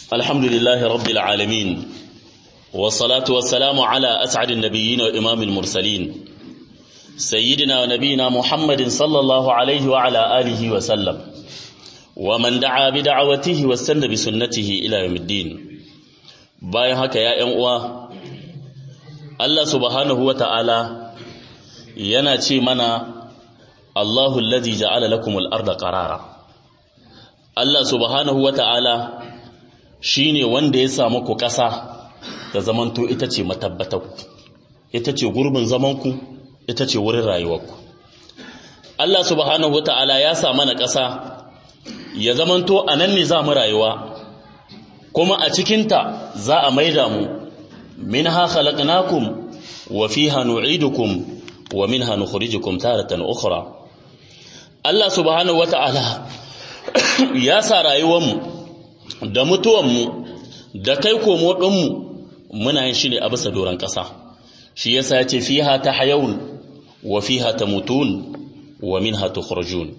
الحمد لله رب العالمين والصلاة والسلام على أسعد النبيين وإمام المرسلين سيدنا ونبينا محمد صلى الله عليه وعلى آله وسلم ومن دعا بدعوته واستنى بسنته إلى يوم الدين bayan haka ya ‘yan uwa Allah subhanahu wa ta'ala yana ce mana Allahu allazi ja'ala lakumul arda qarara Allah subhanahu wa ta'ala shine wanda ya samu ku ƙasa da zamanto ita ce matabbatarku ita ce gurbin zamanku ita ce wurin rayuwarku Allah subhanahu wa ta'ala ya sa mana ƙasa ya zamanto a nan ne za mu rayuwa kuma a cikinta za a maida mu minha khalaqnakum wa fiha nu'idukum wa minha nukhrijukum taratan ukhra Allah subhanahu wata'ala ya sa rayuwarmu da mutuwanmu da kai komo ɗinmu muna yin shi ne a bisa doron ƙasa shi yasa ya ce fiha tahyawun wa fiha tamutun wa minha tukhrajun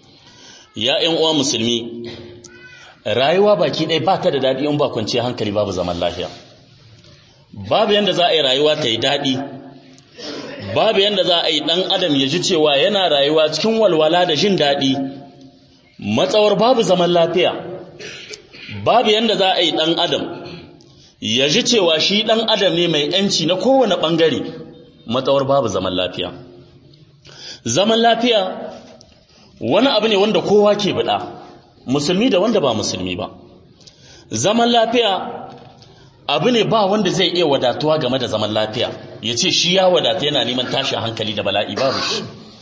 ya ƴan uwa musulmi rayuwa baki ɗaya ba ta da daɗi in ba kwanciyar hankali babu zaman lafiya babu yadda za a yi rayuwa ta yi daɗi babu yadda za a yi ɗan adam ya ji cewa yana rayuwa cikin walwala da jin daɗi matsawar babu zaman lafiya babu yadda za a yi ɗan adam ya ji cewa shi ɗan adam ne mai ‘yanci na kowane ɓangare matsawar babu zaman lafiya zaman lafiya wani abu ne wanda kowa ke buɗa musulmi da wanda ba musulmi ba zaman lafiya abu ne ba wanda zai iya wadatuwa game da zaman lafiya ya ce shi ya wadata yana neman tashin hankali da bala'i babu shi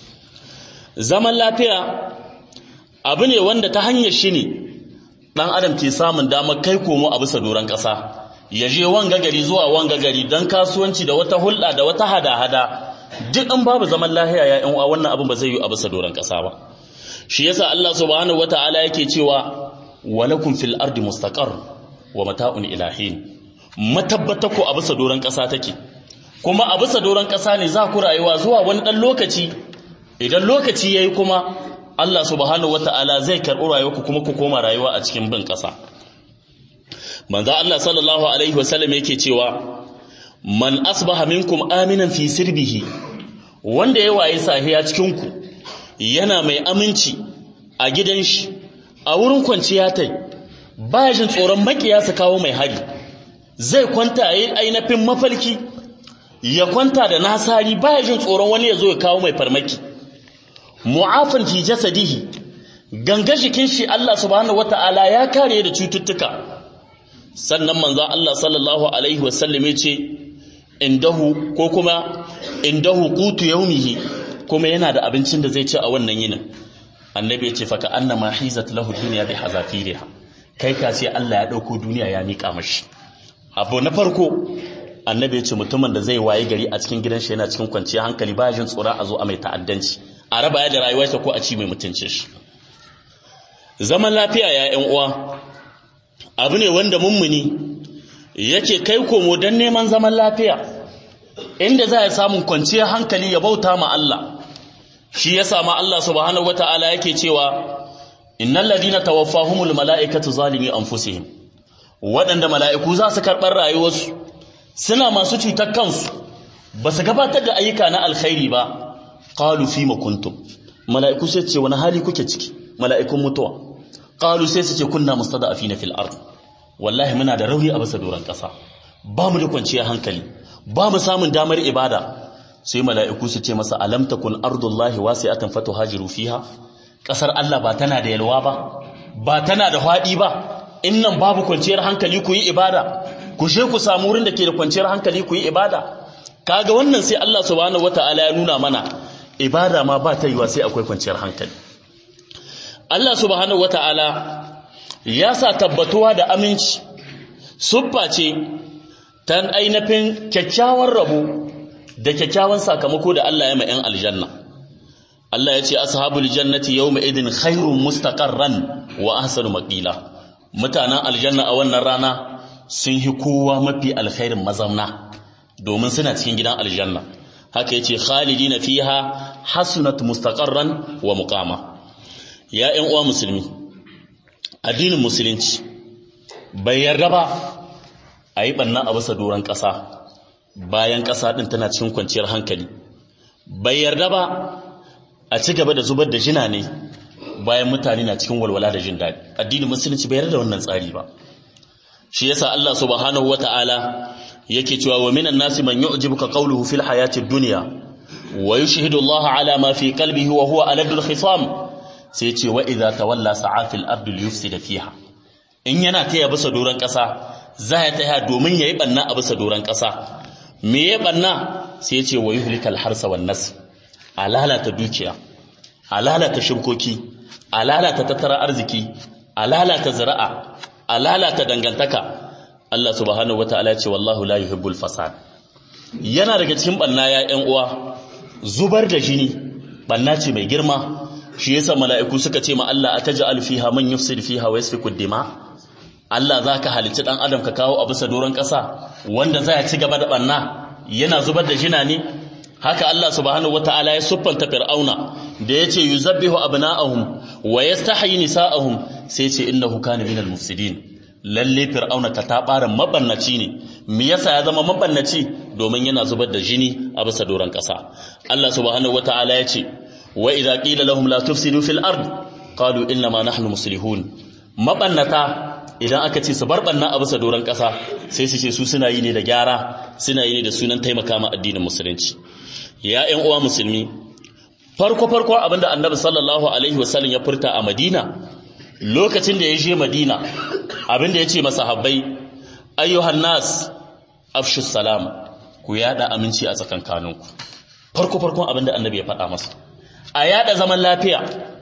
zaman lafiya abu ne wanda ta hanyar shi ne ɗan adam ke samun damar kai komo a bisa doron ƙasa ya je wanga gari zuwa wanga gari don kasuwanci da wata hulɗa da wata hada-hada duk an babu zaman lafiya ya yan uwa wannan abin ba zai yi a bisa doron ƙasa ba shi yasa Allah subhanahu wata'ala yake cewa walakum fil ardi mustaqar wa mata'un ilahin matabbata ku a bisa doron ƙasa take kuma a bisa doron ƙasa ne za ku rayuwa zuwa wani ɗan lokaci idan lokaci yayi kuma Allah subhanahu wata'ala zai karɓi rayuwarku kuma ku koma rayuwa a cikin bin ƙasa manzo Allah sallallahu alaihi wasallam yake cewa man asbaha minkum aminan fi sirbihi wanda ya waye sahiya cikin ku yana mai aminci a gidan shi a wurin kwanciya tai ba jin tsoron makiya su kawo mai hari zai kwanta yi ainihin mafalki ya kwanta da nasari ba jin tsoron wani ya zo ya kawo mai farmaki mu'afin fi jasadihi ganga jikin shi Allah subhanahu wata'ala ya kare da cututtuka sannan manzo Allah sallallahu alaihi wasallam ya ce indahu ko kuma indahu qutu yawmihi kuma yana da abincin da zai ci a wannan yinin annabi ya ce faka annama hizat lahu dunya bi hazafiriha kai ka ce Allah ya dauko duniya ya mika mashi abu na farko annabi ya ce mutumin da zai waye gari a cikin gidan shi yana cikin kwanciyar hankali ba jin tsora a zo a mai ta'addanci a raba ya da rayuwarsa ko a ci mai mutuncin shi zaman lafiya ya ƴan uwa abu ne wanda mummuni yake kai komo don neman zaman lafiya inda za ya samun kwanciyar hankali ya bauta ma Allah shi ya sama Allah subhanahu wata'ala yake cewa innal ladina tawaffahumul mala'ikatu zalimi anfusihim waɗanda mala'iku za su karɓar rayuwarsu suna masu cutar kansu ba su gabatar da ayyuka na alkhairi ba qalu fima kuntum mala'iku sai ce wani hali kuke ciki mala'ikun mutuwa qalu sai su ce kunna mustada'afina fil ard wallahi muna da rauni a bisa doron ƙasa ba mu da kwanciyar hankali ba mu samun damar ibada sai mala'iku su ce masa alam takun ardullahi wasi'atan fatuhajiru fiha kasar Allah ba tana da yalwa ba ba tana da fadi ba innan babu kwanciyar hankali ku yi ibada ku je ku samu wurin da ke da kwanciyar hankali ku yi ibada kaga wannan sai Allah subhanahu wataala ya nuna mana ibada ma ba ta yiwa sai akwai kwanciyar hankali Allah subhanahu wataala ya sa tabbatuwa da aminci suffa ce ta ainihin kyakkyawan rabo da kyakkyawan sakamako da Allah ya ma 'yan aljanna Allah ya ce ashabul jannati yawma idin khairun mustaqarran wa ahsanu maqila mutanen aljanna a wannan rana sun yi kowa mafi alkhairin mazamna domin suna cikin gidan aljanna haka yace khalidina fiha hasunat mustaqarran wa muqama ya 'yan uwa musulmi addinin musulunci bai yarda ba a yi ɓanna a bisa doron ƙasa bayan ƙasa ɗin tana cikin kwanciyar hankali bai yarda ba a ci gaba da zubar da jina ne bayan mutane na cikin walwala da jin daɗi addinin musulunci bai yarda da wannan tsari ba shi yasa Allah subhanahu wata'ala yake cewa wa minan nasi man yu'jibuka qawluhu fil hayati dunya wa yushhidu Allah ala ma fi qalbihi wa huwa aladul khisam sai ce wa idza tawalla sa'a fil ardi liyufsida fiha in yana taya bisa doran kasa za ya taya domin yayi banna a bisa doran kasa me ya banna sai ce wa yuhlikal harsa wan nas alalata dukiya alalata shirkoki alalata tattara arziki alalata zira'a alalata dangantaka Allah subhanahu wataala ya ce wallahu la yuhibbul fasad yana daga cikin banna ya ƴan uwa zubar da jini banna ce mai girma shi yasa mala'iku suka ce ma Allah ataj'al fiha man yufsid fiha wa yasfiku dima Allah zaka halicci dan adam ka kawo a bisa doron ƙasa wanda zai ci gaba da banna yana zubar da jina ne haka Allah subhanahu wataala ya siffanta fir'auna da yace yuzabbihu abna'ahum wa yastahyi nisa'ahum sai ce innahu kana minal mufsidin lalle fir'auna ka tabaran mabannaci ne me yasa ya zama mabannaci domin yana zubar da jini a bisa doron ƙasa Allah subhanahu wataala ya ce wa idza qila lahum la tufsidu fil ard qalu inna ma nahnu muslihun mabannata idan aka ce su bar banna a bisa doron ƙasa sai su ce su suna yi ne da gyara suna yi ne da sunan taimaka ma addinin musulunci ya ƴan uwa musulmi farko farko abinda annabi sallallahu alaihi wasallam ya furta a madina lokacin da ya je madina abinda ya ce masahabbai ayyuhan nas afshu salam ku yada aminci a tsakankaninku farko farkon abinda annabi ya faɗa masa a yada zaman lafiya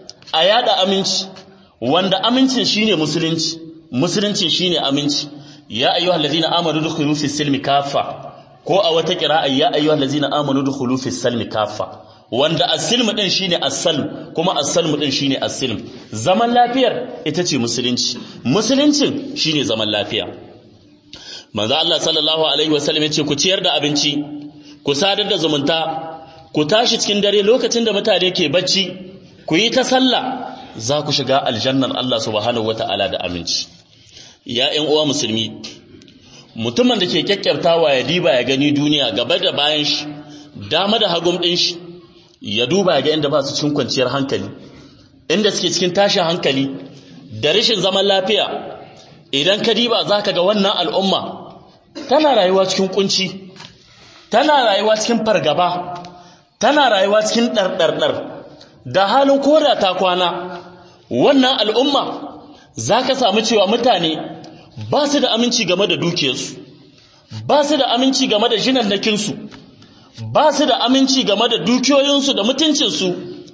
a yada aminci wanda amincin shine musulunci musulunci shine aminci ya ayyuhal ladina amanu dukhulu fi silmi kaffa ko a wata qira'a ya ayyuhal ladina amanu dukhulu fi silmi kaffa wanda as-silm din shine as-salm kuma as-salm din shine as-silm zaman lafiyar ita ce musulunci musuluncin shine zaman lafiya manzo Allah sallallahu alaihi wasallam yace ku ciyar da abinci ku sadar da zumunta ku tashi cikin dare lokacin da mutane ke bacci ku yi ta sallah za ku shiga aljannar Allah subhanahu wata'ala da aminci ya ƴan uwa musulmi mutumin da ke kyakkyartawa ya diba ya gani duniya gaba da bayan shi dama da hagum ɗin shi ya duba ya ga inda ba su cikin kwanciyar hankali inda suke cikin tashin hankali da rashin zaman lafiya idan ka diba za ka ga wannan al'umma tana rayuwa cikin kunci tana rayuwa cikin fargaba tana rayuwa cikin ɗarɗarɗar da halin koda ta kwana wannan al'umma za ka samu cewa mutane ba su da aminci game da dukiyarsu ba su da aminci game da jinannakinsu ba su da aminci game da dukiyoyinsu da mutuncinsu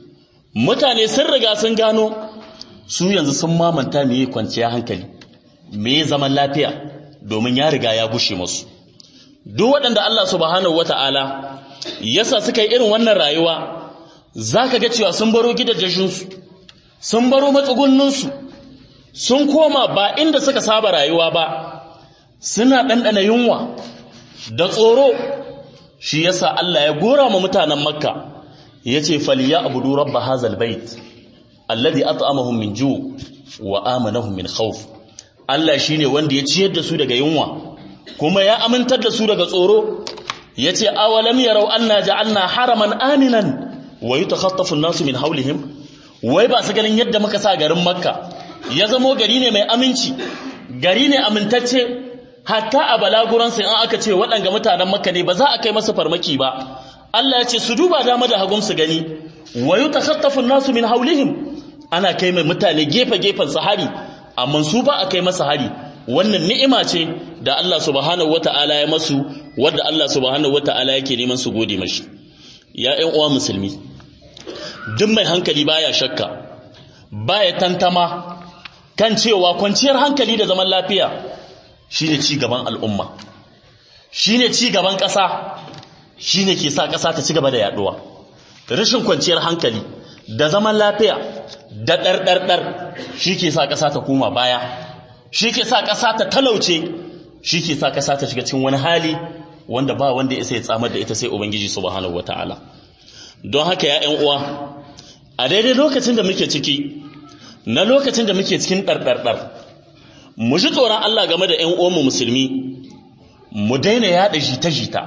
mutane sun riga sun gano su yanzu sun mamanta me kwanciya hankali me zaman lafiya domin ya riga ya gushe masu duk waɗanda Allah subhanahu wata'ala yasa suka yi irin wannan rayuwa za ka ga cewa sun baro gidajensu sun baro matsugunninsu sun koma ba inda suka saba rayuwa ba suna ɗanɗana yunwa da tsoro shi yasa Allah ya gora ma mutanen makka ya ce faliya abudu rabba hazal bait alladhi at'amahum min ju' wa amanahum min khawf Allah shine wanda ya ciyar da su daga yunwa kuma ya amintar da su daga tsoro yace awalam yarau anna ja'alna haraman aminan wa yatakhatafu an-nasu min hawlihim wai ba su ganin yadda muka sa garin makka ya zamo gari ne mai aminci gari ne amintacce hatta a balaguransu in aka ce waɗanga mutanen makka ne ba za a kai masa farmaki ba Allah ya ce su duba dama da hagun su gani wa yatakhatafu an-nasu min hawlihim ana kai mai mutane gefe gefen su hari amma su ba a kai masa hari wannan ni'ima ce da Allah subhanahu wata'ala ya masu wadda Allah subhanahu wata'ala yake neman su gode mashi ya ƴan uwa musulmi duk mai hankali baya shakka baya tantama kan cewa kwanciyar hankali da zaman lafiya shine ci gaban al'umma shine ci gaban ƙasa shine ke sa ƙasa ta ci gaba da yaduwa rashin kwanciyar hankali da zaman lafiya da ɗarɗarɗar shi ke sa ƙasa ta koma baya shi ke sa ƙasa ta talauce shi ke sa ƙasa ta shiga cikin wani hali wanda ba wanda ya sai tsamar da ita sai ubangiji subhanahu wataala don haka ya ƴan uwa a daidai lokacin da muke ciki na lokacin da muke cikin ɗarɗarɗar mu ji tsoron Allah game da ƴan uwanmu musulmi mu daina yada jita-jita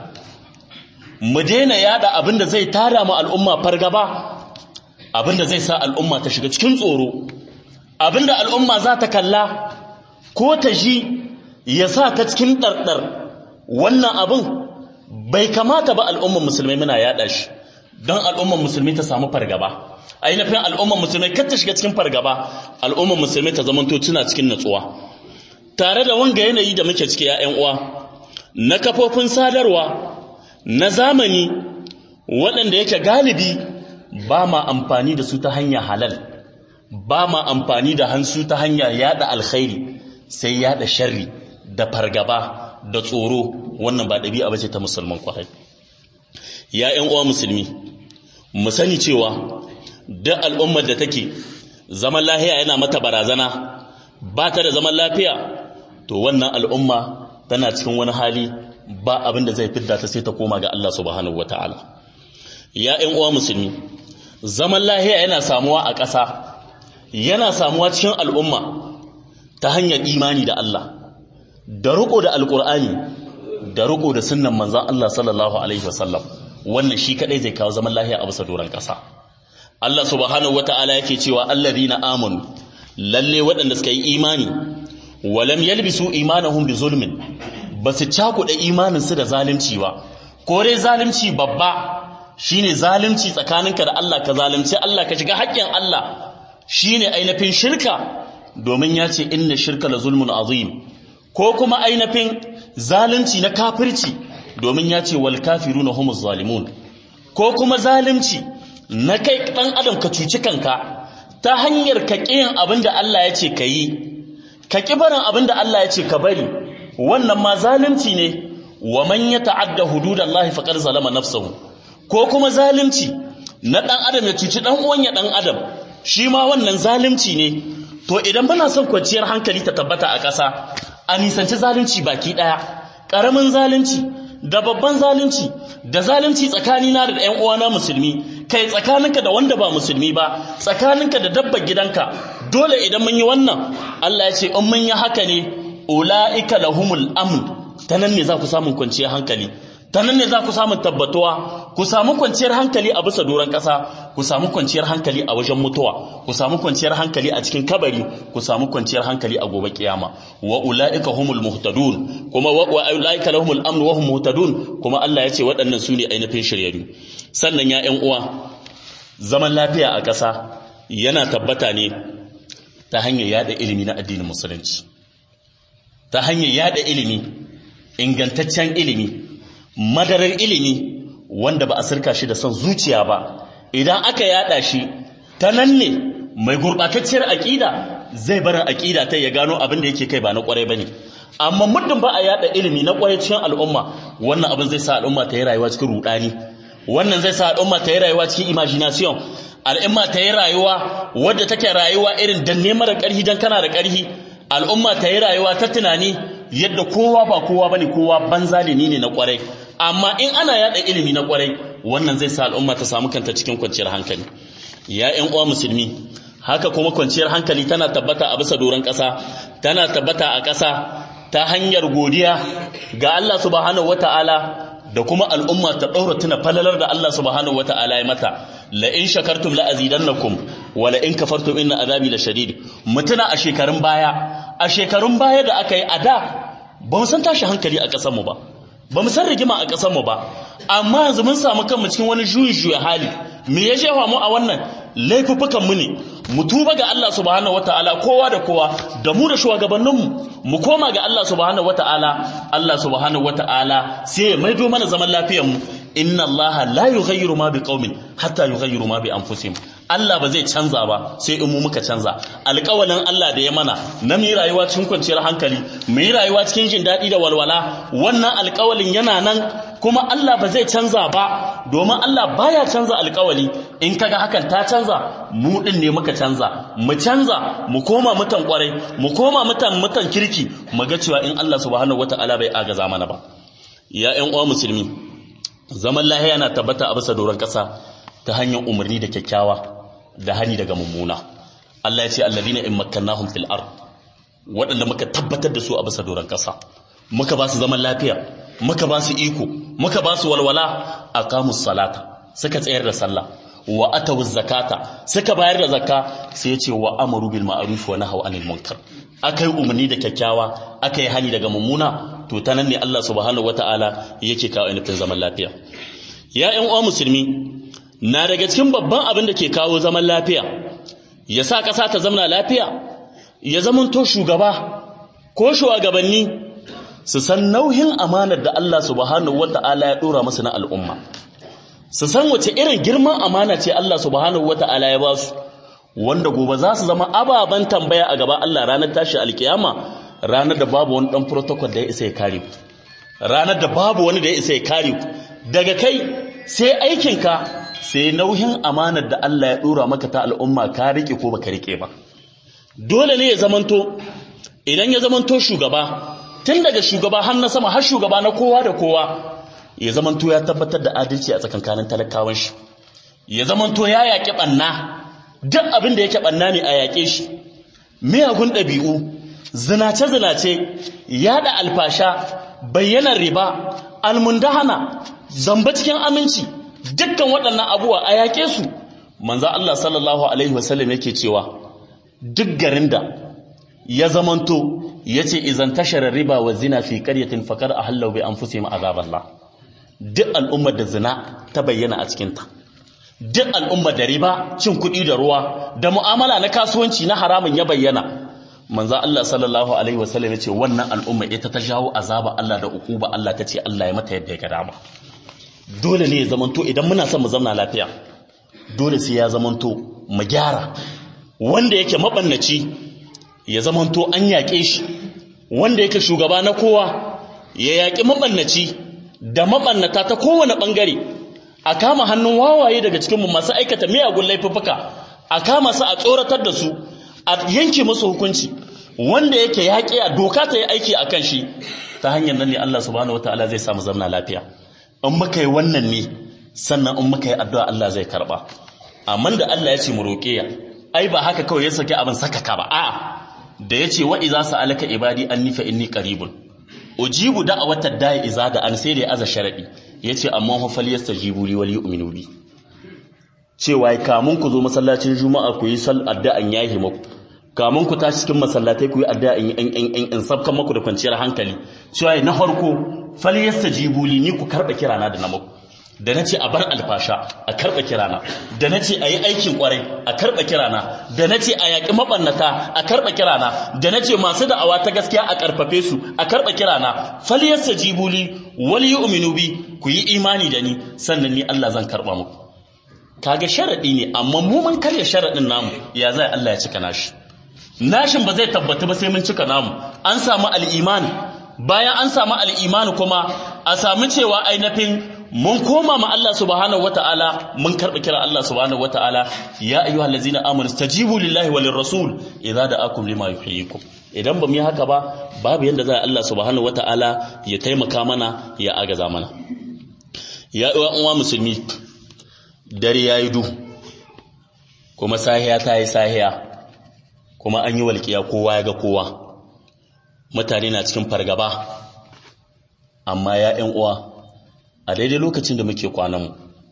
mu daina yada abin da zai tada mu al'umma fargaba abin da zai sa al'umma ta shiga cikin tsoro abin da al'umma za ta kalla ko ta ji ya sa ta cikin ɗarɗar wannan abin bai kamata ba al'umman musulmai muna yada shi don al'umman musulmi ta samu fargaba ainihin al'umman musulmai kar ta shiga cikin fargaba al'umman musulmai ta zamanto tuna cikin natsuwa tare da wanga yanayi da muke ciki ya uwa na kafofin sadarwa na zamani waɗanda yake galibi ba ma amfani da su ta hanya halal ba ma amfani da hansu ta hanya yada alkhairi sai yada sharri da fargaba da tsoro wannan ba ɗabi'a bace ta musulman kwarai ya ƴan uwa musulmi mu sani cewa duk al'ummar da take zaman lafiya yana mata barazana ba ta da zaman lafiya to wannan al'umma tana cikin wani hali ba abin da zai fidda ta sai ta koma ga Allah subhanahu wataala ya ƴan uwa musulmi zaman lafiya yana samuwa a ƙasa yana samuwa cikin al'umma ta hanyar imani da Allah da riko da alkur'ani da riko da sunnan manzon Allah sallallahu alaihi wasallam wannan shi kadai zai kawo zaman lafiya a bisa doron ƙasa Allah subhanahu wataala yake cewa alladhina amanu lalle waɗanda suka yi imani walam yalbisu imanahum bi zulmin basu cakuɗa imanin su da zalunci ba ko dai zalunci babba shine zalunci tsakaninka da Allah ka zalunci Allah ka shiga haƙƙin Allah shine ainihin shirka domin ya ce inna shirka la zulmun azim ko kuma ainihin zalunci na kafirci domin ya ce wal kafiruna humuz zalimun ko kuma zalunci na kai dan adam ka cuci kanka ta hanyar ka kiyin abinda Allah ya ce ka yi ka ki barin abinda Allah ya ce ka bari wannan ma zalunci ne wa man yata'adda hududallahi faqad zalama nafsahu ko kuma zalunci na dan adam ya cuci dan uwan ya dan adam shi ma wannan zalunci ne to idan muna son kwanciyar hankali ta tabbata a ƙasa a nisanci zalunci baki ɗaya ƙaramin zalunci da babban zalunci da zalunci tsakanina da ɗan uwana musulmi kai tsakaninka da wanda ba musulmi ba tsakaninka da dabbar gidanka dole idan mun yi wannan Allah ya ce in mun yi haka ne ulaika lahumul amn ta nan ne za ku samu kwanciyar hankali ta nan ne za ku samu tabbatuwa ku samu kwanciyar hankali a bisa doron ƙasa ku samu kwanciyar hankali a wajen mutuwa ku samu kwanciyar hankali a cikin kabari ku samu kwanciyar hankali a gobe kiyama wa ulaika humul muhtadun kuma wa ulaika lahumul amn wa hum muhtadun kuma Allah ya ce waɗannan su ne ainihin shiryayyu sannan ya ƴan uwa zaman lafiya a ƙasa yana tabbata ne ta hanyar yada ilimi na addinin musulunci ta hanyar yada ilimi ingantaccen ilimi madarar ilimi wanda ba a sirka shi da son zuciya ba idan aka yada shi ta nan ne mai gurbatacciyar aƙida zai bar aƙida ta ya gano abin da yake kai ba na ƙwarai bane amma muddin ba a yada ilimi na ƙwarai cikin al'umma wannan abin zai sa al'umma ta yi rayuwa cikin rudani wannan zai sa al'umma ta yi rayuwa cikin imagination al'umma ta yi rayuwa wadda take rayuwa irin danne mara ƙarhi dan kana da ƙarhi al'umma ta yi rayuwa ta tunani yadda kowa ba kowa bane kowa banza ne ne na kwarai amma in ana yada ilimi na kwarai wannan zai sa al'umma ta samu kanta cikin kwanciyar hankali ya ƴan uwa musulmi haka kuma kwanciyar hankali tana tabbata a bisa doron ƙasa tana tabbata a ƙasa ta hanyar godiya ga Allah subhanahu wata'ala da kuma al'umma ta ɗaura tuna falalar da Allah subhanahu wata'ala ya mata la in shakartum la azidannakum wa la in kafartum inna azabi la shadid mutuna a shekarun baya a shekarun baya da aka yi a da ba mu san tashi hankali a ƙasar mu ba ba mu san rigima a ƙasar mu ba amma yanzu mun samu kanmu cikin wani juyin juya hali me ya jefa mu a wannan laifuffukan mu ne mu tuba ga Allah subhanahu wataala kowa da kowa da mu da shugabanninmu mu koma ga Allah subhanahu wataala Allah subhanahu wataala sai ya maido mana zaman lafiyar mu inna Allah la yughayyiru ma biqaumin hatta yughayyiru ma bi anfusihim Allah ba zai canza ba sai in mu muka canza alƙawalin Allah da ya mana na mu rayuwa cikin kwanciyar hankali mu yi rayuwa cikin jin daɗi da walwala wannan alƙawalin yana nan kuma Allah ba zai canza ba domin Allah baya canza alƙawali in kaga hakan ta canza mu din ne muka canza mu canza mu koma mutan kwarai mu koma mutan mutan kirki mu ga cewa in Allah subhanahu wataala bai agaza mana ba ya ƴan uwa musulmi zaman lahiya na tabbata a bisa doron ƙasa ta hanyar umarni da kyakkyawa da hani daga mummuna Allah ya ce alladhina in makkannahum fil ard waɗanda muka tabbatar da su a bisa doron ƙasa muka ba su zaman lafiya muka ba su iko muka ba su walwala aqamus salata suka tsayar da sallah wa atawuz zakata suka bayar da zakka sai ya ce wa amaru bil ma'ruf wa nahaw anil munkar akai umarni da kyakkyawa akai hani daga mummuna to ta nan ne Allah subhanahu wataala yake kawo nufin zaman lafiya ya ƴan uwa musulmi na daga cikin babban abin da ke kawo zaman lafiya ya sa ƙasa ta zamana lafiya ya zamanto shugaba ko shugabanni su san nauyin amanar da Allah subhanahu wata'ala ya dora masa na al'umma su san wace irin girman amana ce Allah subhanahu wata'ala ya ba su wanda gobe za su zama ababen tambaya a gaba Allah ranar tashi alkiyama ranar da babu wani dan protocol da ya isa ya kare ku ranar da babu wani da ya isa ya kare ku daga kai sai aikinka sai nauyin amanar da Allah ya dora maka ta al'umma ka rike ko baka rike ba dole ne ya zamanto idan ya zamanto shugaba tun daga shugaba har na sama har shugaba na kowa da kowa ya zamanto ya tabbatar da adalci a tsakankanin talakawan shi ya zamanto ya yaƙi ɓanna duk abin da yake ɓanna ne a yaƙe shi miyagun ɗabi'u zinace-zinace yaɗa alfasha bayyanar riba almundahana zamba cikin aminci dukkan waɗannan abubuwa a yaƙe su manzo Allah sallallahu alaihi wasallam yake cewa duk garin da ya zamanto yace izan tashara riba wa zina fi qaryatin faqad ahallu bi anfusihim azaballah duk al'ummar da zina ta bayyana a cikin ta duk al'ummar da riba cin kuɗi da ruwa da mu'amala na kasuwanci na haramun ya bayyana manzo Allah sallallahu alaihi wasallam yace wannan al'umma ita ta jawo azaba Allah da ukuba Allah tace Allah ya mata yadda ya ga dama dole ne ya zamanto idan muna son mu zauna lafiya dole sai ya zamanto mu gyara wanda yake mabannaci ya zamanto an yaƙe shi wanda yake shugaba na kowa ya yaƙi mabannaci da mabannata ta kowane ɓangare a kama hannun wawaye daga cikinmu masu aikata miyagun laifuffuka a kama su a tsoratar da su a yanke musu hukunci wanda yake yaƙi a doka ta yi aiki a kan shi ta hanyar nan ne Allah subhanahu wataala zai samu zamna lafiya in muka yi wannan ne sannan in muka yi addu'a Allah zai karba amma da Allah ya ce mu roƙe ya ai ba haka kawai ya saki abin sakaka ba a'a da ya ce wa iza sa'alaka ibadi anni fa inni qaribun ujibu da'awatad da'i iza da an sai da ya aza sharadi yace amma hu falyastajibu li wal yu'minu bi cewa kamun ku zo masallacin juma'a ku yi sal addu'an yahi muku kamun ku tashi cikin masallatai ku yi addu'a in in in sabkan muku da kwanciyar hankali cewa na farko falyastajibu li ni ku karba kirana da na muku da na ce a bar alfasha a karɓa kirana da na ce a yi aikin ƙwarai a karɓa kirana da na ce a yaƙi maɓannata a karɓa kirana da na ce masu da'awa ta gaskiya a ƙarfafe su a karɓa kirana faliyarsa jibuli wali yi uminu bi ku yi imani da ni sannan ni Allah zan karɓa muku kaga sharaɗi ne amma mu mun karya sharaɗin namu ya zai Allah ya cika nashi nashin ba zai tabbata ba sai mun cika namu an samu al'imani bayan an samu al'imani kuma a samu cewa ainihin mun koma ma Allah subhanahu wataala mun karɓi kira Allah subhanahu wataala ya ayyuhal ladzina amanu stajibu lillahi walir rasul idza da'akum lima yuhyikum idan ba mu yi haka ba babu yanda za Allah subhanahu wataala ya taimaka mana ya agaza mana ya uwa uwa musulmi dare yayi du kuma sahiya ta yi sahiya kuma an yi walƙiya kowa ya ga kowa mutane na cikin fargaba amma ya ƴan uwa a daidai lokacin da muke kwananmu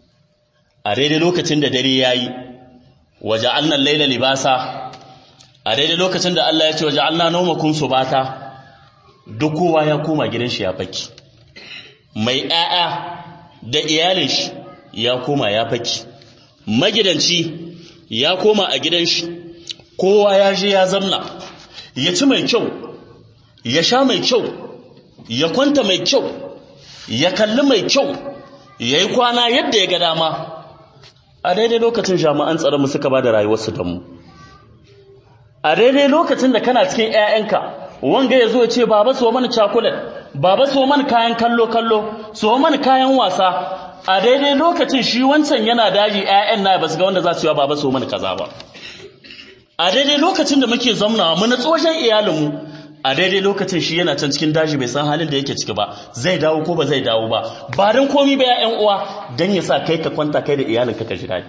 a daidai lokacin da dare ya yi waje annan laila libasa a daidai lokacin da Allah ya ce waje annan nomakun su bata duk kowa ya koma gidan shi ya faki mai ‘ya'ya da iyalin shi ya koma ya faki magidanci ya koma a gidan shi kowa ya je ya zamna ya ci mai kyau ya sha mai kyau ya kwanta mai kyau ya kalli mai kyau ya yi kwana yadda ya ga dama a daidai lokacin jami'an tsaronmu suka ba da rayuwarsu don mu a daidai lokacin da kana cikin 'ya'yanka wanga ya zo ce baba so mana cakulet baba so mana kayan kallo-kallo so mana kayan wasa a daidai lokacin shi wancan yana daji 'ya'yan na ba su ga wanda za su yi baba so mana kaza ba a daidai lokacin da muke zamnawa mu na tsoshen iyalinmu a daidai lokacin shi yana can cikin daji bai san halin da yake ciki ba zai dawo ko ba zai dawo ba ba don komi ba ya uwa don ya sa kai ka kwanta kai da iyalinka ka ji daɗi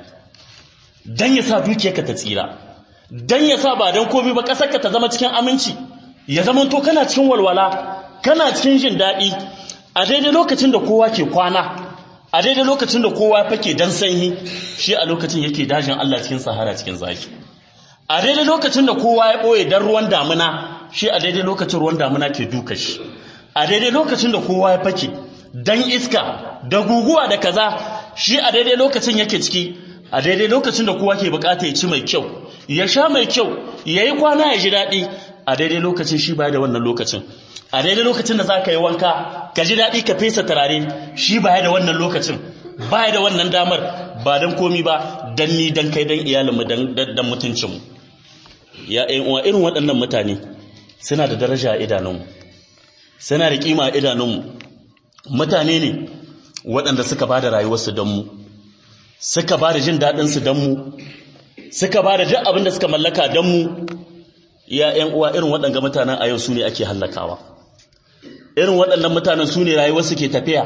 don ya sa dukiyarka ta tsira don ya sa ba don komi ba ƙasarka ta zama cikin aminci ya zamanto kana cikin walwala kana cikin jin daɗi a daidai lokacin da kowa ke kwana a daidai lokacin da kowa fake dan sanyi shi a lokacin yake dajin Allah cikin sahara cikin zaki a daidai lokacin da kowa ya ɓoye dan ruwan damuna shi a daidai lokacin ruwan damuna ke duka shi a daidai lokacin da kowa ya fake dan iska da guguwa da kaza shi a daidai lokacin yake ciki a daidai lokacin da kowa ke bukata ya ci mai kyau ya sha mai kyau ya yi kwana ya ji daɗi a daidai lokacin shi baya da wannan lokacin a daidai lokacin da za ka yi wanka ka ji daɗi ka fesa turare shi baya da wannan lokacin baya da wannan damar ba don komi ba don ni don kai don iyalinmu don mutuncinmu ya uwa irin waɗannan mutane suna da daraja a idanunmu suna da kima a idanunmu mutane ne waɗanda suka ba da rayuwarsu don mu suka ba da jin daɗinsu don mu suka ba da duk abin da suka mallaka don mu ya ‘yan uwa irin waɗanga mutanen a yau su ne ake hallakawa irin waɗannan mutanen su ne rayuwarsu ke tafiya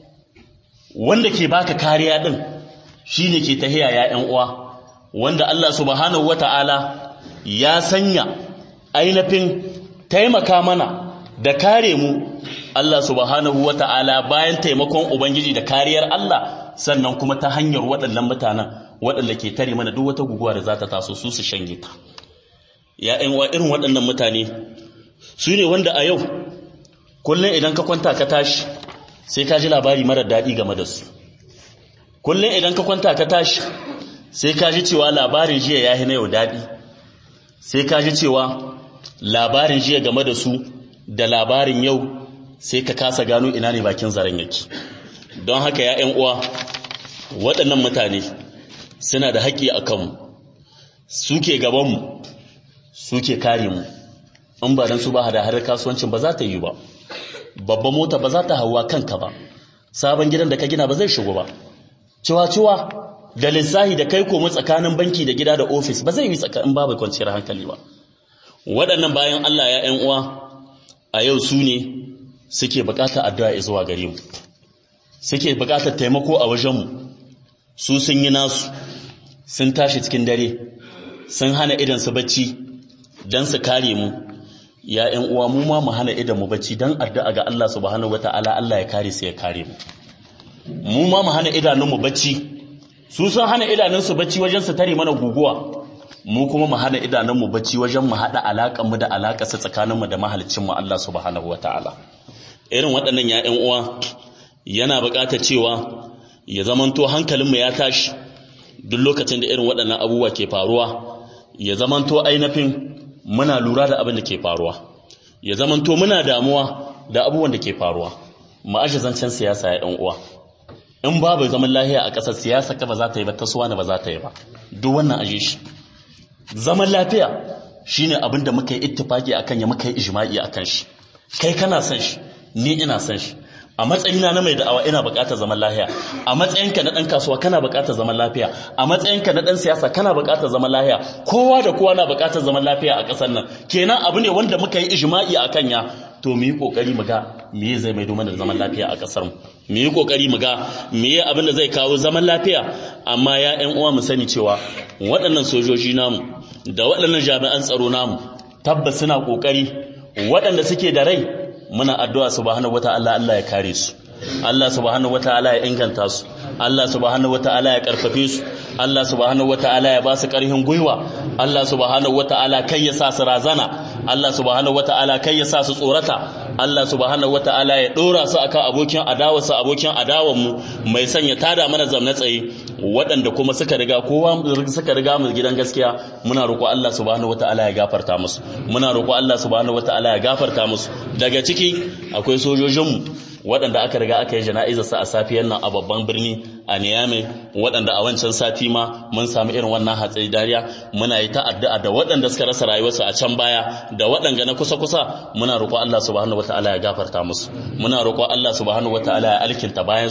wanda ke baka kariya ɗin shi ne ke tahiya ya ‘yan uwa wanda Allah subhanahu wa ta'ala ya sanya ainihin taimaka mana da kare mu Allah subhanahu wa ta'ala bayan taimakon Ubangiji da kariyar Allah sannan kuma ta hanyar waɗannan mutanen waɗanda ke tare mana duk wata guguwa da za ta taso su su shanye ta. Ya wa irin waɗannan mutane su ne wanda a yau kullum idan ka kwanta ka tashi sai ka ji labari marar daɗi game da su. Kullum idan ka kwanta ka tashi sai ka ji cewa labarin jiya ya yi na yau daɗi. Sai ka ji cewa labarin jiya game da su da labarin yau sai ka kasa gano ina ne bakin zaren yake don haka ya uwa waɗannan mutane suna da haƙƙi a kanmu suke gabanmu suke kare mu in ba don su ba hada har kasuwancin ba za ta yi ba babban mota ba za ta hawa kanka ba sabon gidan da ka gina ba zai shigo ba ciwa-ciwa da lissahi da kai komo tsakanin banki da gida da ofis ba zai yi tsakanin babu kwanciyar hankali ba waɗannan bayan Allah ya ‘yan uwa a yau su ne suke bukatar addu'a zuwa gare mu suke bukatar taimako a wajenmu su sun yi nasu sun tashi cikin dare sun hana idan su bacci don su kare mu ya ‘yan uwa mu ma mu hana idan mu bacci don addu'a ga Allah subhanahu wata'ala Allah ya kare su ya kare mu mu ma mu hana idanunmu bacci su sun hana idanunsu bacci wajen su tare mana guguwa mu kuma mu hana idanunmu bacci wajen mu haɗa alaƙanmu da alaƙarsa tsakaninmu da mahalicinmu Allah subhanahu wa ta'ala. Irin waɗannan ‘ya'yan uwa yana buƙatar cewa ya zamanto hankalinmu ya tashi duk lokacin da irin waɗannan abubuwa ke faruwa, ya zamanto ainihin muna lura da abin da ke faruwa, ya zamanto muna damuwa da abubuwan da ke faruwa, mu aje zancen siyasa ‘ya'yan uwa. In babu zaman lahiya a ƙasar siyasa ka ba za ta yi ba, ta suwa ba za ta yi ba, duk wannan aje shi. zaman lafiya shine abin da muka yi ittifaki akan ya muka yi ijma'i akan shi kai kana son shi ni ina son shi a matsayina na mai da'awa ina buƙatar zaman lafiya a matsayinka na ɗan kasuwa kana buƙatar zaman lafiya a matsayinka na ɗan siyasa kana buƙatar zaman lafiya kowa da kowa na buƙatar zaman lafiya a ƙasar nan kenan abu ne wanda muka yi ijma'i akan ya to mu yi kokari mu ga me zai maido mana da zaman lafiya a ƙasar mu mu yi kokari mu ga me abin da zai kawo zaman lafiya amma ya ƴan uwa mu sani cewa waɗannan sojoji namu da waɗannan jami'an tsaro namu tabbas suna kokari waɗanda suke da rai muna addu'a subhanahu wataala Allah ya kare su Allah subhanahu wataala ya inganta su Allah subhanahu wataala ya karfafe su Allah subhanahu wataala ya ba su ƙarfin gwiwa Allah subhanahu wataala kai ya sa su razana Allah subhanahu wataala kai ya sa su tsorata Allah subhanahu wataala ya dora su akan abokin adawarsa abokin adawan mu mai sanya tada mana zamna tsaye waɗanda kuma suka riga kowa suka riga mu gidan gaskiya muna roƙo Allah subhanahu wataala ya gafarta musu muna roƙo Allah subhanahu wataala ya gafarta musu daga ciki akwai sojojinmu waɗanda aka riga aka yi jana'izar sa a safiyar nan a babban birni a Niamey waɗanda a wancan sati ma mun samu irin wannan hatsari dariya muna yi ta'addu'a da waɗanda suka rasa rayuwarsu a can baya da waɗanda na kusa kusa muna roƙo Allah subhanahu wataala ya gafarta musu muna roƙo Allah subhanahu wataala ya alkinta bayan su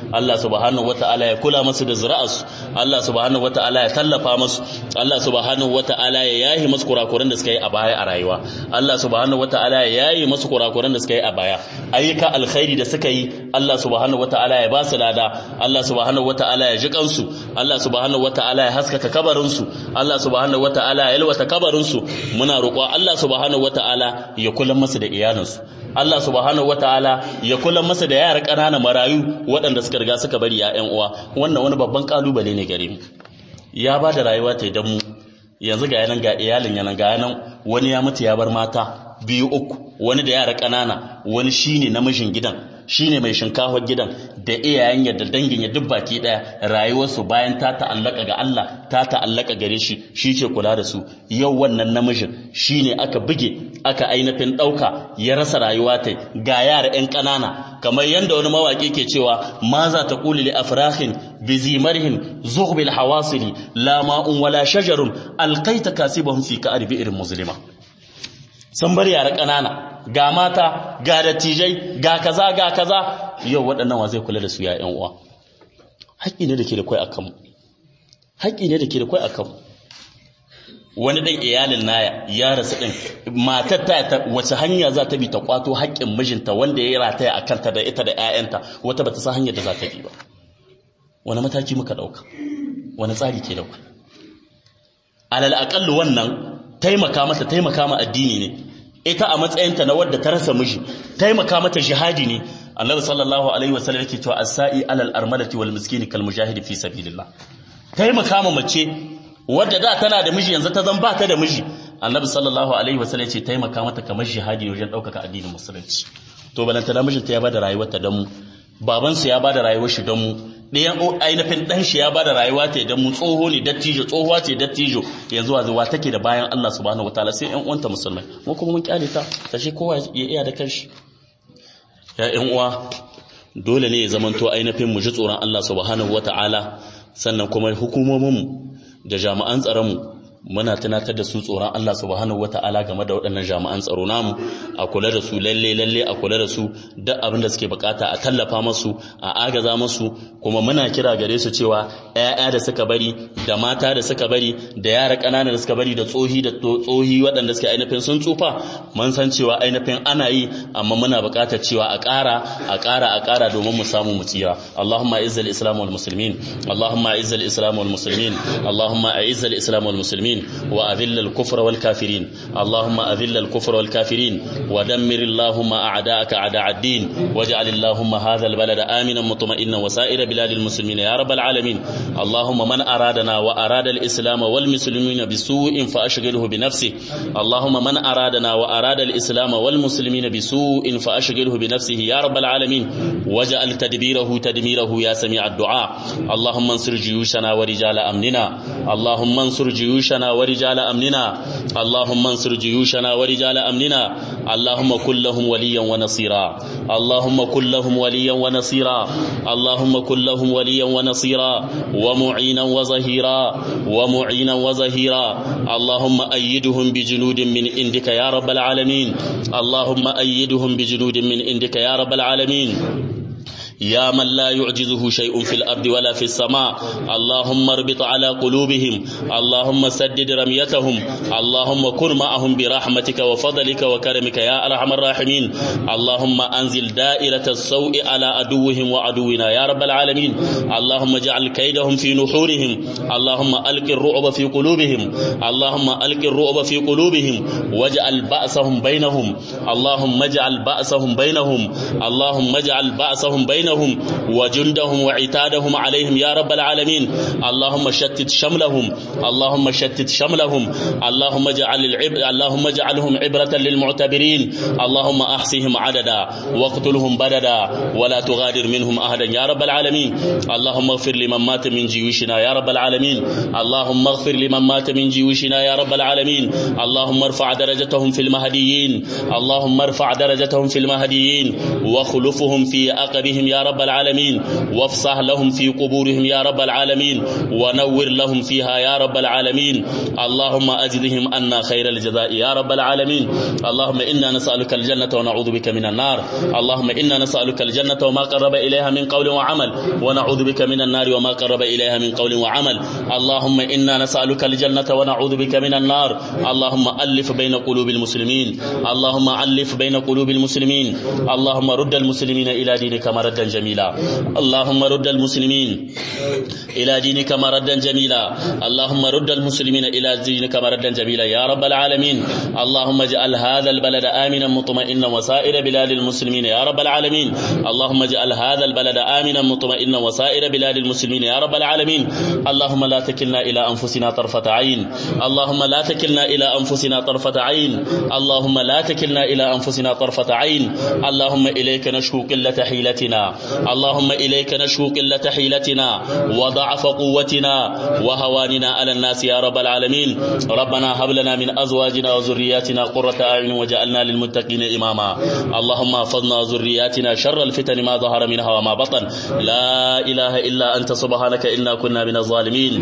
Allah subhanahu wataala ya kula musu da zuri'arsu Allah subhanahu wataala ya tallafa musu Allah subhanahu wataala ya yahi musu kurakuran da suka yi a baya a rayuwa Allah subhanahu wataala ya yayi musu kurakuran da suka yi a baya ayyuka alkhairi da suka yi Allah subhanahu wataala ya ba su lada Allah subhanahu wataala ya ji kansu Allah subhanahu wataala ya haskaka kabarin su Allah subhanahu wataala ya yalwata kabarin su muna roƙo Allah subhanahu wataala ya kula musu da iyalansu Allah subhanahu wataala ya kula masa da yara ƙanana marayu waɗanda suka riga suka bari ƴan uwa wannan wani babban kalubale ne gare mu ya ba da rayuwa ta idan mu yanzu ga yanan ga iyalin yanan ga yanan wani ya mutu ya bar mata biyu uku wani da yara ƙanana wani shine namijin gidan shine mai shinkafar gidan da iyayen yadda dangin ya duk baki daya rayuwarsu bayan ta ta'allaka ga Allah ta ta'allaka gare shi shi ke kula da su yau wannan namijin shine aka buge aka ainihin dauka ya rasa rayuwa ta ga yara ƴan ƙanana kamar yanda wani mawaki ke cewa ma za ta quli li afrahin bi zimarhin zughbil hawasili la ma'un wala shajarun alqaita kasibahum fi ka'ri irin muslima sun bar yara ƙanana ga mata ga dattijai ga kaza ga kaza yau waɗannan wa zai kula da su ya ƴan uwa haƙƙi ne da ke da kwai akan mu haƙƙi ne da ke da kwai akan mu wani ɗan iyalin naya ya rasu ɗin matar ta wace hanya za ta bi ta kwato haƙƙin mijinta wanda ya rataya a kanta da ita da ƴaƴanta wata bata san hanyar da za ta bi ba wani mataki muka ɗauka wani tsari ke ɗauka alal aƙallu wannan taimaka mata taimaka ma addini ne ita a matsayinta na wadda ta rasa miji taimaka mata jihadi ne annabi sallallahu alaihi wasallam yake cewa as-sa'i alal armalati wal miskini kal mujahidi fi sabilillah taimaka ma mace wadda da tana da miji yanzu ta zan ba ta da miji annabi sallallahu alaihi wasallam yace taimaka mata kamar jihadi wajen daukaka addinin musulunci to balanta da mijinta ya bada rayuwarta dan mu babansa ya bada rayuwar shi dan mu ɗayan ainihin ɗan shi ya ba da rayuwa ta idan mu tsoho ne dattijo tsohuwa ce dattijo yanzu wa zuwa take da bayan Allah subhanahu wataala sai ƴan uwanta musulmai mu kuma mun kyale ta ta shi kowa ya iya da kanshi ya ƴan uwa dole ne ya zamanto ainihin mu ji tsoron Allah subhanahu wataala sannan kuma hukumomin mu da jami'an tsaron mu muna tunatar da su tsoron Allah subhanahu wata'ala game da waɗannan jami'an tsaro namu a kula da su lalle lalle a kula da su duk abin da suke bukata a tallafa masu a agaza masu kuma muna kira gare su cewa ƴaƴa da suka bari da mata da suka bari da yara ƙanana da suka bari da tsohi da tsohi waɗanda suke ainihin sun tsufa mun san cewa ainihin ana yi amma muna buƙatar cewa a ƙara a ƙara a ƙara domin mu samu mu tsira Allahumma izzal islam wal muslimin Allahumma izzal islam wal muslimin Allahumma izzal islam wal muslimin وأذل الكفر والكافرين اللهم أذل الكفر والكافرين ودمر اللهم أعداءك أعداء الدين واجعل اللهم هذا البلد آمنا مطمئنا وسائر بلاد المسلمين يا رب العالمين اللهم من أرادنا وأراد الإسلام والمسلمين بسوء فأشغله بنفسه اللهم من أرادنا وأراد الإسلام والمسلمين بسوء فأشغله بنفسه يا رب العالمين واجعل تدبيره تدميره يا سميع الدعاء اللهم انصر جيوشنا ورجال أمننا اللهم انصر جيوشنا ورجال أمننا اللهم انصر جيوشنا ورجال أمننا اللهم كن لهم وليا ونصيرا اللهم كن لهم وليا ونصيرا اللهم كن لهم وليا ونصيرا ومعينا وظهيرا ومعينا وظهيرا اللهم أيدهم بجنود من عندك يا رب العالمين اللهم أيدهم بجنود من عندك يا رب العالمين يا من لا يعجزه شيء في الأرض ولا في السماء اللهم اربط على قلوبهم اللهم سدد رميتهم اللهم كن معهم برحمتك وفضلك وكرمك يا أرحم الراحمين اللهم أنزل دائرة السوء على عدوهم وعدونا يا رب العالمين اللهم اجعل كيدهم في نحورهم اللهم ألق الرعب في قلوبهم اللهم ألق الرعب في قلوبهم واجعل بأسهم بينهم اللهم اجعل بأسهم بينهم اللهم اجعل بأسهم بينهم بينهم وجندهم وعتادهم عليهم يا رب العالمين اللهم شتت شملهم اللهم شتت شملهم اللهم اجعل العب... اللهم اجعلهم عبرة للمعتبرين اللهم احصهم عددا واقتلهم بددا ولا تغادر منهم احدا يا رب العالمين اللهم اغفر لمن مات من جيوشنا يا رب العالمين اللهم اغفر لمن مات من جيوشنا يا رب العالمين اللهم ارفع درجتهم في المهديين اللهم ارفع درجتهم في المهديين وخلفهم في عقبهم يا يا رب العالمين وافصح لهم في قبورهم يا رب العالمين ونور لهم فيها يا رب العالمين اللهم أجزهم أنا خير الجزاء يا رب العالمين اللهم إنا نسألك الجنة ونعوذ بك من النار اللهم إنا نسألك الجنة وما قرب إليها من قول وعمل ونعوذ بك من النار وما قرب إليها من قول وعمل اللهم إنا نسألك الجنة ونعوذ بك من النار اللهم ألف بين قلوب المسلمين اللهم ألف بين قلوب المسلمين اللهم رد المسلمين إلى دينك مردا جميلا اللهم رد المسلمين إلى دينك مردا جميلا اللهم رد المسلمين إلى دينك مردا جميلا يا رب العالمين اللهم اجعل هذا البلد آمنا مطمئنا وسائر بلاد المسلمين يا رب العالمين اللهم اجعل هذا البلد آمنا مطمئنا وسائر بلاد المسلمين يا رب العالمين اللهم لا تكلنا إلى أنفسنا طرفة عين اللهم لا تكلنا إلى أنفسنا طرفة عين اللهم لا تكلنا إلى أنفسنا طرفة عين اللهم إليك نشكو قلة حيلتنا اللهم إليك نشكو قلة حيلتنا وضعف قوتنا وهواننا على الناس يا رب العالمين ربنا هب لنا من أزواجنا وذرياتنا قرة أعين وجعلنا للمتقين إماما اللهم احفظنا ذرياتنا شر الفتن ما ظهر منها وما بطن لا إله إلا أنت سبحانك إنا كنا من الظالمين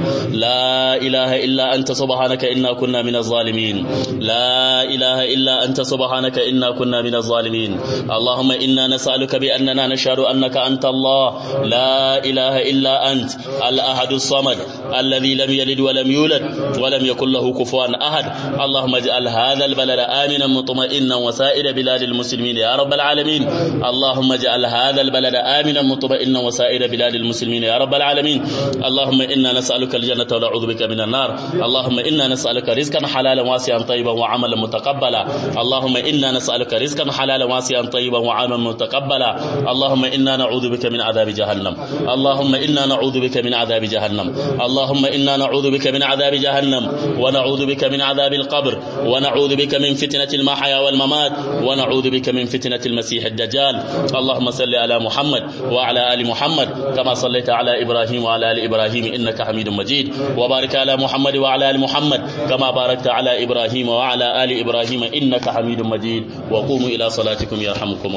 لا إله إلا أنت سبحانك إنا كنا من الظالمين لا إله إلا أنت سبحانك إنا كنا من الظالمين اللهم إنا نسألك بأننا نشهد أنك أنت الله لا إله إلا أنت الأحد الصمد الذي لم يلد ولم يولد ولم يكن له كفوا أحد اللهم اجعل هذا البلد آمنا مطمئنا وسائر بلاد المسلمين يا رب العالمين اللهم اجعل هذا البلد آمنا مطمئنا وسائر بلاد المسلمين يا رب العالمين اللهم إنا نسألك الجنة ونعوذ بك من النار اللهم إنا نسألك رزقا حلالا واسعا طيبا وعملا متقبلا اللهم إنا نسألك رزقا حلالا واسعا طيبا وعملا متقبلا اللهم إنا نعوذ بك من عذاب جهنم اللهم إنا نعوذ بك من عذاب جهنم اللهم إنا نعوذ بك من عذاب جهنم ونعوذ بك من عذاب القبر ونعوذ بك من فتنة المحيا والممات ونعوذ بك من فتنة المسيح الدجال اللهم صل على محمد وعلى آل محمد كما صليت على إبراهيم وعلى آل إبراهيم إنك حميد مجيد وبارك على محمد وعلى آل محمد كما باركت على إبراهيم وعلى آل إبراهيم إنك حميد مجيد وقوموا إلى صلاتكم يرحمكم